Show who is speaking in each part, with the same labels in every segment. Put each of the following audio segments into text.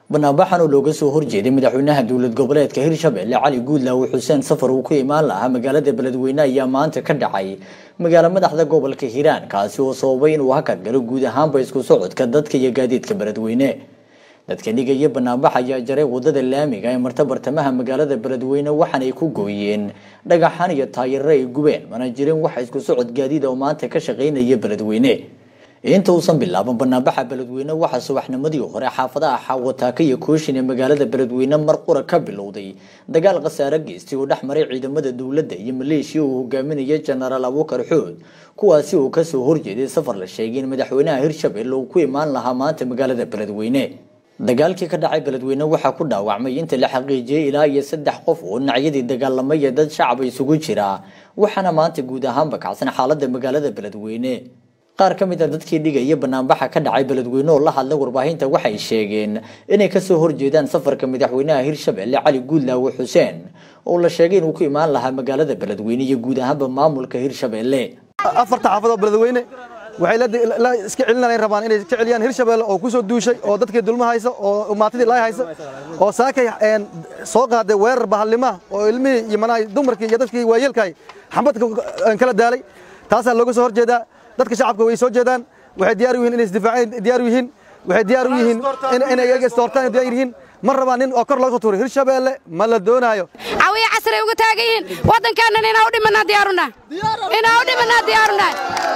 Speaker 1: banaanbaxan oo looga soo horjeeday madaxweynaha dowlad goboleedka hirshabelle cali guudlaawe xuseen safar uu ku imaan lahaa magaalada beledweyne ayaa maanta ka dhacay magaalo madaxda gobolka hiiraan kaasi oo sababay inuu hakad galo guud ahaanba isku socodka dadka iyo gaadiidka beledweyne dadka dhigaya banaanbax ayaa jaray wadada laamiga ee marta bartamaha magaalada beledweyne waxaanay ku gooyeen dhagaxaan iyo taayaro ay gubeen mana jirin wax isku socod gaadiid oo maanta ka shaqaynaya beledweyne inta uusan bilaaban banaanbaxa beledweyne waxaa subaxnimadii hore xaafadaha xaawataaka iyo kooshin ee magaalada beledweyne mar qura ka bilowday dagaal khasaare geystay oo dhex maray ciidamada dowladda iyo maleeshiya uu hogaaminaya jenaraal abuukar xood kuwaasi uu kasoo horjeeday safar la sheegay in madaxweynaha hirshabelle uu ku imaan lahaa maanta magaalada beledweyne dagaalkii ka dhacay beledweyne waxaa ku dhaawacmay inta la xaqiijiyey ilaa iyo saddex qof oo dhinacyadii dagaalamaya dad shacab isugu jira waxaana maanta guud ahaanba kacsan xaalada magaalada beledweyne qaar ka mid a dadkii dhigaya banaanbaxa ka dhacay beledweyne oo la hadlay warbaahinta waxay sheegeen inay kasoo horjeedaan safarka madaxweynaha hirshabelle cali guudlaawe xuseen oo la sheegay inuu ku imaan lahaa magaalada beledweyne iyo guud ahaanba maamulka hirshabelle
Speaker 2: afarta xaafadoo beledweyne waxay la iska celinayaan rabaan inay iska celiyaan hirshabelle oo ku soo duushay oo dadkii dulma haysa oo maatidii laay haysa oo saakay soo qaaday weerar bahallima oo ilmihii iyo manaha dumarkii iyo dadkii waayeelkaay xambadka kala daalay taasaa looga soo horjeedaa dadka shacabka way soo jeedaan waxay diyaar u yihiin inay isdifaaceen diyaar u yihiin waxay diyaar u yihiin inay iyaga istoortaan diyaar yihiin ma rabaan nin oo kor looga soo tuuray hirshabelle ma la doonaayo
Speaker 3: cawiya casray uga taagan yihiin waddankeennan inaa u dhimanaa diyaarunaa inaa u dhimanaa diyaarunaa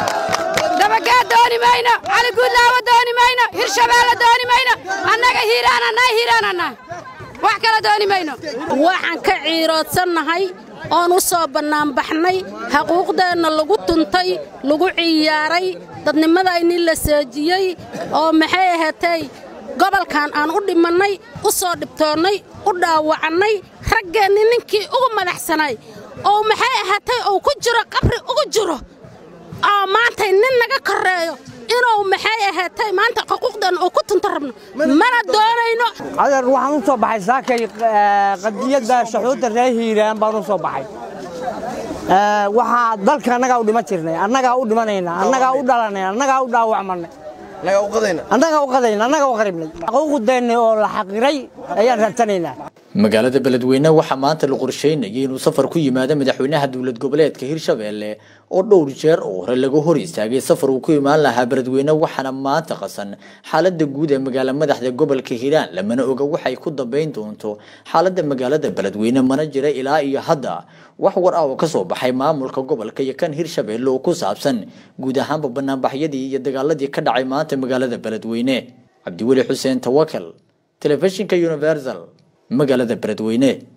Speaker 3: dabagaad dooni mayno cali guudlaawo dooni mayno hirshabelle dooni mayno annaga hiiraananaa hiiraananaa wax kala dooni mayno
Speaker 4: waxaan ka ciiroodsannahay oon u soo bannaanbaxnay xaquuqdeenna lagu tuntay lagu ciyaaray dadnimadaynii la seejiyey oo maxay ahaatay gobolkan aan u dhimannay u soo dhibtoonnay u dhaawacannay raggeenni ninkii ugu madaxsanay oo maxay ahaatay uu ku jiro qabri ugu jiro oo maantay nin naga korreeyo inuu maxay ahaatay maanta xuquuqdeenna uu ku tunto rabno mana doonayno
Speaker 5: adeer waxaan u soo baxay saakay qadiyadda shaxuudda reer hiiraan baan u soo baxay waxaa dalka annagaa u dhiman jirnay annagaa u dhimanaynaa annagaa u dhalanay annagaa u dhaawacmanay annagaa u qadayna annagaa u qaribnay xuquuqdeenna oo la xaqiray ayaan raadsanaynaa
Speaker 1: magaalada beledweyne waxaa maanta la qorsheynayay inuu safar ku yimaado madaxweynaha dowlad goboleedka hirshabelle oo dhowr jeer oo hore laga hor istaagay safar uu ku imaan lahaa beledweyne waxaana maanta qasan xaalada guud ee magaala madaxda gobolka hiiraan lamana oga waxay ku dambeyn doonto xaalada magaalada beledweyne mana jira ilaa iyo hadda wax war ah oo kasoo baxay maamulka gobolka iyo kan hirshabelle oo ku saabsan guud ahaanba banaanbaxyadii iyo dagaaladii ka dhacay maanta magaalada beledweyne cabdiweli xuseen tawakal telefishinka universal magaalada beledweyne